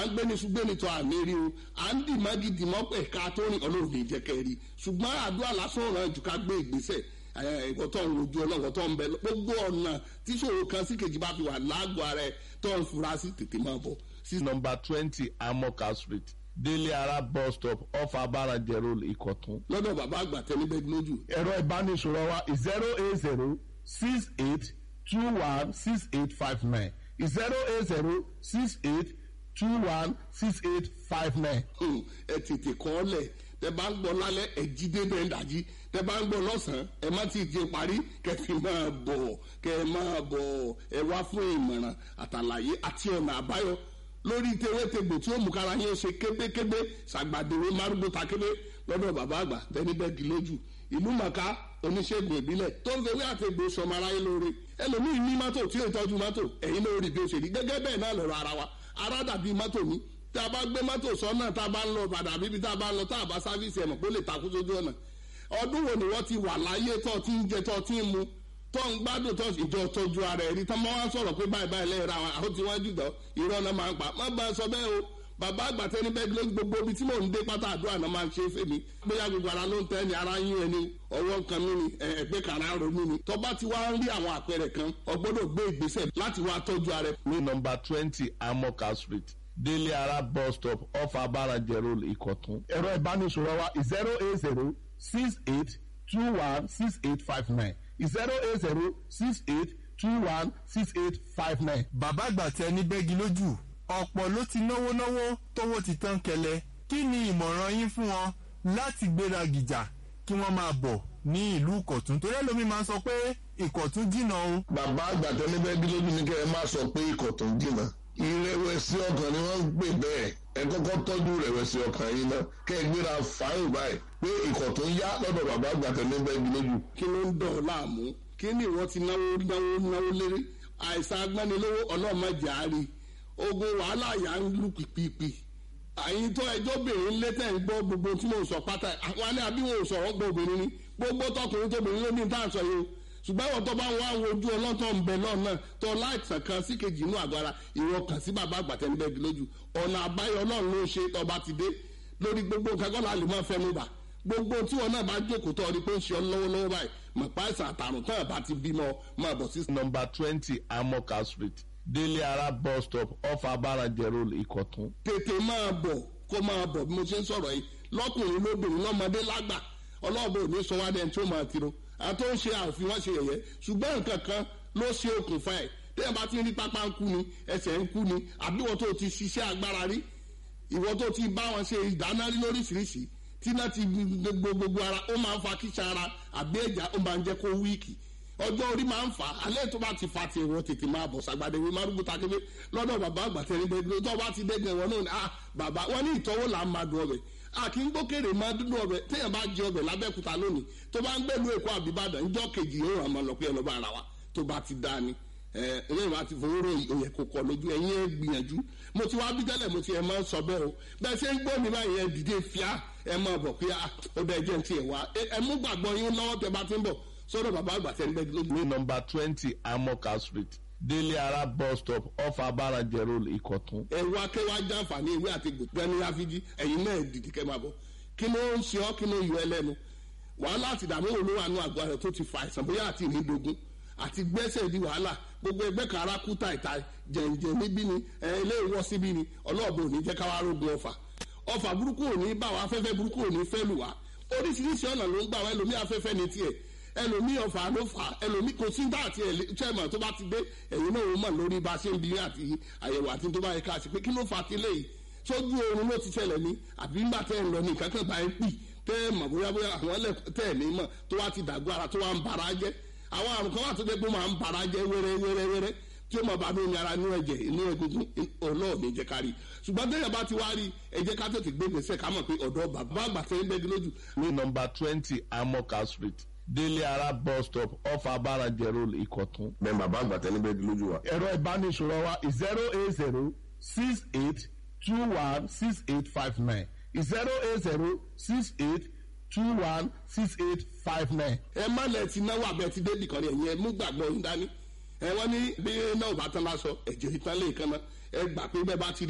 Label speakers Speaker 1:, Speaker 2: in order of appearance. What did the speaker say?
Speaker 1: à ń gbé ní ṣùgbọ́n ní tó àmì rí o à ń dì má gidi mọ́ pẹ̀ ká tó rìn ọlọ́run ní jẹ́ kẹ́ rí ṣùgbọ́n àdúrà lásán ràn jù ká gbé ìgbésẹ̀ ẹ̀kọ́ tó ń rojú ọlọ́wọ́ tó ń bẹ gbogbo ọ̀nà tí ṣòro kan sí kejì bá fi wà lágọ̀ọ́ ara ẹ̀ tó ń fura sí tètè máa bọ̀.
Speaker 2: sí nọmba twenty amoka street délé ara bus stop off abarajẹ road ìkọ̀tún.
Speaker 1: lọ́dọ̀ bàbá àgbà tẹnibẹ́gi lójú.
Speaker 2: ẹ̀rọ ìbánisọ̀rọ̀ wa zero eight zero six eight two one six eight five nine zero eight zero six eight two one six eight five nine.
Speaker 1: ẹ tètè kọ́ ọ lẹ̀ tẹ bá ń gbọ́ lálẹ́ ẹ jí débẹ̀ ń dàjí tẹ bá ń gbọ́ lọ́sàn-án ẹ má ti jẹ parí kẹ fi máa bọ̀ kẹ máa bọ̀ ẹ wá fún ìmọ̀ràn àtàlàyé àti ọ̀nà àbáyọ lórí tewétegbò tí ó mú kára yín ṣe kébékébé ṣàgbàdéwé márùgbó takébé lọ́dọ̀ bàbá àgbà tẹnibẹ́gi lójú ìlú màkà oníṣègùn ìbílẹ̀ tó ń fewé àtẹ̀gbò sọmọ aráyé lóore ẹlòmíì ní mọ́tò tí ó tọ́jú mọ́tò ẹ̀yin lórí bí ó ṣe rí gẹ́gẹ́ bẹ́ẹ̀ náà lọ́rọ̀ ara wa ara dàbí mọ́tò ní tá a bá gbé mọ́tò sọ́nà tá a bá ń lọ padà bíbi tá a bá ń lọ tá a bá sáfíìsì ẹ̀mọ̀ pé ó lè takú sójú ọ̀nà ọdún wo ni wọ́n ti wà láyé tó ti ń jẹ tó ti ń mu tó ń gbádùn tó ìjọ tọ́jú ara ẹ̀rí tó máa ń sọ̀rọ̀ pé báyìí báyìí lẹ́yìn ra àwọn àwọn tí wọ́n jù dán irọ́ náà máa ń pa má bá a sọ bẹ́ẹ̀ o bàbá àgbàtẹ́ ní bẹ́ẹ̀ ló gbogbo ibi tí mò ń dé pátá àdúrà náà máa ń ṣe fèmí bóyá gbogbo ara ló ń tẹ́ ni ara yín ẹni ọwọ́ kan mí ni ẹgbẹ́ kan ara ro mí ni tó bá ti wá ń rí àwọn àpẹẹrẹ kan o gbọ́dọ̀ gbé ìgbésẹ̀ láti wá tọ́jú ara ẹ.
Speaker 2: ní nọmba twenty amoka street délé ara bus stop off abarajẹ road ìkọ̀tún. ẹ̀rọ ìbánisọ̀rọ̀ wa zero eight zero six eight two one six eight five nine zero eight zero six eight two one six eight five nine.
Speaker 3: bàbá àgbà tẹ ní bẹ́gi lójú ọ̀pọ̀ ló ti náwó náwó tówó ti tán kẹlẹ̀ kí ni ìmọ̀ràn yín fún wọn láti gbéra gìjà kí wọ́n máa bọ̀ ní ìlú ìkọ̀tún torí ẹlòmíín máa ń sọ pé ìkọ̀tún jìnnà o.
Speaker 4: bàbá àgbà tẹnibẹ́gi lójú ni kẹ́ ẹ má sọ pé ìkọ̀tún jìnnà ìrẹ̀wẹ̀sì ọkàn ni wọ́n ń pè bẹ́ẹ̀ ẹ kọ́kọ́ tọ́jú ìrẹ̀wẹ̀sì ọkàn yín náà kẹ́ ẹ gbéra fáyìn báyìí pé ìkọ̀tún yá lọ́dọ̀ bàbá àgbà tẹnibẹ́gi lójú.
Speaker 1: kí ló ń dọ̀ ọ́ láàmú kí ni ìwọ ti náwó náwó náwó léré àìsàn agbánilówó ọlọ́mọdé àárí ogun wàhálà yà ń lù pìpìpì àyìn tó ẹjọ́ bìnrin létẹ̀ ń gbọ́ gbogbo tí mò ń sọ pátá àwọn alẹ́ àbí wọn ò sọ̀rọ̀ gbọ́ obìnrin ni gbogbo tọkùnrin tóbìnrin ló ní tá à ń sọ yìí o ṣùgbọ́n ìwọ tó bá ń wá àwọn ojú ọlọ́tọ̀ ń bẹ lọ́nà tó láìsàn kan sí kejì inú àgọ́ ara ìwọ kàn sí bàbá àgbàtẹ́nibẹ́gi lójú ọ̀nà àbáyọ ọlọ́run ló ń ṣe tọba ti dé lórí gbogbo nǹkan kọ́lá lè máa fẹnu bà gbogbo tí wọn náà bá jókòó tọ́ ọ ni pé ń ṣe ọ lọ́wọ́lọ́wọ́ báyìí mọ̀ páìsàn àtàrùn tán àbá ti bímọ máa bọ̀ sí.
Speaker 2: nọmba twenty amoka street délé ara bus stop off abarajẹ road ìkọ̀tún.
Speaker 1: tètè máa bọ̀ kó máa bọ̀ bí mo ṣe ń sọ̀rọ̀ yìí lọ́kùnrin lóbìnrin lọ́mọdé lágbà ọlọ́ọ̀bẹ ò ní sọ wá dẹ́n tí ó máa tiro àti ó ń ṣe àfi wọ́n ṣe yẹ̀yẹ́ ṣùgbọ́n nǹkan kan ló ṣe okùnfà ẹ̀ tẹ́yìn bá ti rí pápá ń kú ni ẹsẹ̀ ń kú ni àbí wọ́n tó ti ṣiṣẹ́ agbára rí ìwọ́n tó ti bá wọn ṣe ìdáná rí lóríṣiríṣi tí náà ti gbogbo gbogbo ara ó máa ń fa kíṣà ara àbí ẹ̀já ó máa ń jẹ́ kó wíìkì ọjọ́ orí máa ń fà á alẹ́ tó bá ti fa ti ẹ̀wọ̀n tètè máa bọ̀ sàgbàdé wí márùkù takébé lọ́dọ̀ bàbá àgbàtẹ́ ní gbẹgbẹ tó bá ti dẹ́gbẹ̀ wọn náà ni ah bàbá wọn ní ìtọ́wò là ń máa dùn ọbẹ̀ a kì í gbókèrè máa dúdú ọbẹ̀ téèyàn bá jẹ ọbẹ̀ lábẹ́kúta lónìí tó bá ń gbẹ̀lú èkó àbíbàdàn ńjọ́ kejì yóò ràn máa lọ pé ẹlọ́ba ara wa tó bá ti dá ni ẹ ẹlẹ́yìn wa ti fowó rò òyẹ kò kọ lójú ẹ̀yin ẹ gbìyànjú mo ti wá bí tẹ́lẹ̀ mo ti ẹ̀ máa ń sọ bẹ́ẹ̀ o bẹ́ẹ̀ ṣe ń gbọ́ mi báyìí ẹ dìde fíà ẹ máa bọ̀ pé ó bẹ́ẹ̀ jẹ́ ti ẹ̀ wá ẹ mú gbàgbọ́ yín lọ́wọ́ tẹ bá ti ń bọ̀ sọ́dọ̀ bàbá àgbà tẹ́ ń bẹ́ẹ̀ lójú.
Speaker 2: ní nọmba twenty amoka street délé ara bus stop off abarajẹ road ìkọ̀tún.
Speaker 1: ẹ̀rọ akẹ́wà jàǹfààní ewé àti gbẹ̀ni àfijì ẹ̀yin náà dìde kẹ́ máa bọ̀ kí ló ń ṣe ọ́ kí ló yọ ẹ lẹ́nu wàhálà àti ìdààmú olówó àánú àgọ́ rẹ̀ tó ti fa àìsàn bóyá àti ìrìndògún àti gbẹ́sẹ̀ di wàhálà gbogbo ẹgbẹ́ kan ara kú tàìtà jẹ̀ǹjẹ̀ níbí ni ilé ìwọ́ síbí ni ọlọ́ọ̀bù òní jẹ́ káwá rógun ọ̀fà ọ̀fà burúkú òní bá wa afẹ́fẹ́ burúkú òní fẹ́ lù wá oríṣiríṣi ọ̀nà ló ń gbà wá ẹlòmí afẹ́fẹ́ ní tiẹ̀ ẹlòmí ọ̀fà ló fà ẹlòmí kò sí dáàtì chairman tó bá ti dé ẹ̀yin náà ó mọ̀ lórí bá a ṣe ń bi àti àyẹ̀wò àti tó bá yẹ ká sí pé kí ló fà á ti léyìí sójú oorun ló ti ṣẹlẹ̀ ní àbí ńgbà tẹ́ ẹ̀ ń lọ ní nǹkan kan bá ẹ pì tẹ́ ẹ mọ̀ bóyá bóyá àwọn ẹlẹ́ tẹ́ ẹ̀ ní mọ̀ tó wá ti dàgbọ́ ara tó wá ń bara jẹ́ àwọn àrùn kan wà tó dé pé máa ń bara jẹ́ wẹ́rẹ́ wẹ́rẹ́ wẹ́rẹ́ tí ó mọ̀ bá mi ní ara inú ẹ̀jẹ̀ inú egungun ọlọ́ọ̀ni jẹ́ ká rí ṣùgbọ́n tẹ́yà bá ti wá rí ẹ jẹ́ ká tètè gbé gbèsè ká mọ̀ pé ọ̀dọ́ bàbá àgbà tẹ́ ń bẹ́gi lójú.
Speaker 2: ní nọmba twenty amoka street délé ara bus stop off abarajẹ road ìkọ̀tún.
Speaker 4: bẹ́ẹ̀ bàbá àgbà tẹnibẹ́gi lójú wa.
Speaker 2: ẹ̀rọ ìbánisọ̀rọ̀ wa zero eight zero six eight two one six eight five nine zero eight zero six eight two one six eight five nine.
Speaker 1: ẹ má lẹ ti náwó abẹ ti débì kan ní ẹ̀yìn ẹ mú gbàgbọ́ yín dání ẹ wọ́n ní bí náà bá tán lásọ ẹ̀jẹ̀ ìtàn lè kan náà ẹ gbà pé bẹ́ẹ̀ bá ti